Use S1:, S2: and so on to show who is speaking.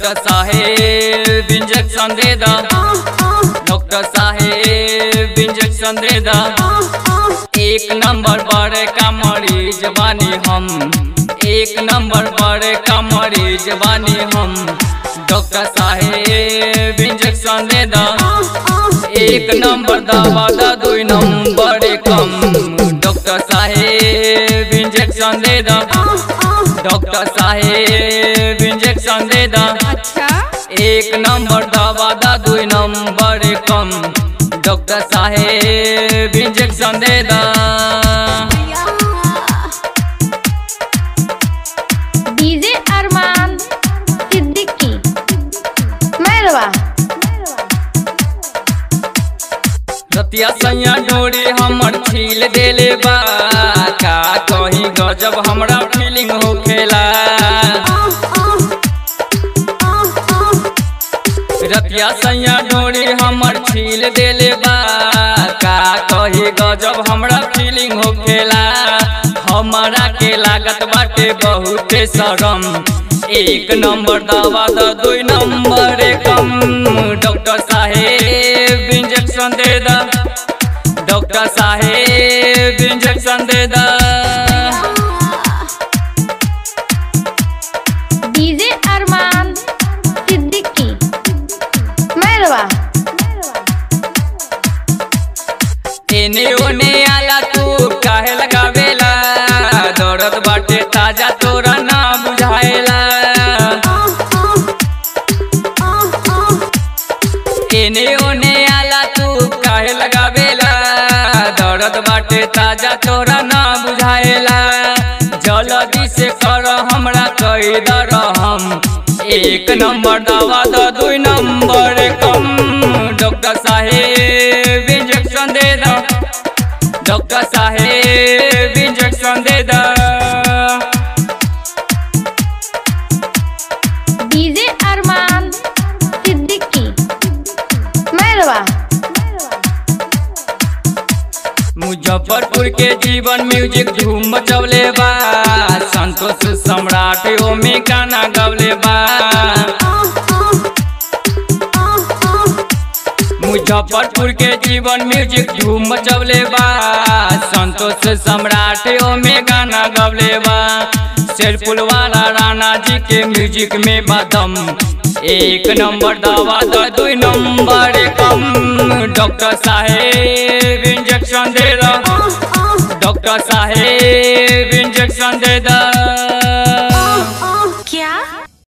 S1: doctor साहेब injection दे दा डॉक्टर साहेब इंजेक्शन दे दा एक नंबर पर का मरीज बानी हम एक नंबर पर का मरीज बानी हम डॉक्टर साहेब इंजेक्शन दे दा एक नंबर दवा दा दो नंबर कम डॉक्टर साहेब इंजेक्शन दे दा डॉक्टर साहेब इंजेक्शन दे दा
S2: अच्छा
S1: एक नंबर दवा दा दो नंबर कम डॉक्टर साहेब इंजेक्शन दे दा
S2: डीजे अरमान सिद्दीकी मैरवा
S1: रतिया सैया डोरी हमर छील देले बा का कहीं गजब हमरा फीलिंग होखेला रतिया सैया डोरी हमर छील देले बा का कहीं गजब हमरा फीलिंग होखेला हमरा के लागत बाटे बहुते शरम एक नंबर दवा द दो नंबर कम डॉक्टर साहेब इंजेक्शन दे दा डॉक्टर साहेब इंजेक्शन दे दा
S2: डीजे अरमान सिद्दीकी मैरवा
S1: एने ओने आला तू काहे लगावेला दर्द बाटे ताजा तोरा ना बुझाएला एने ओने आला तू काहे लगावेला दर्द बाटे ताजा तोरा ना बुझाएला जल्दी से कर हमरा कई दर हम एक नंबर दवा द दो नंबर कम डॉक्टर साहेब इंजेक्शन दे दा डॉक्टर साहेब इंजेक्शन दे दा
S2: डीजे अरमान सिद्दीकी मैरवा
S1: मुजफ्फरपुर के जीवन म्यूजिक धूम मचवले बा संतोष सम्राट ओमे गाना गवले बा मुजफ्फरपुर के जीवन म्यूजिक धूम मचवले बा संतोष सम्राट ओमे गाना गवले बा शेरपुल वाला राणा जी के म्यूजिक में बदम एक नंबर दवा द दो नंबर कम डॉक्टर साहेब इंजेक्शन दे दा डॉक्टर साहेब इंजेक्शन दे दा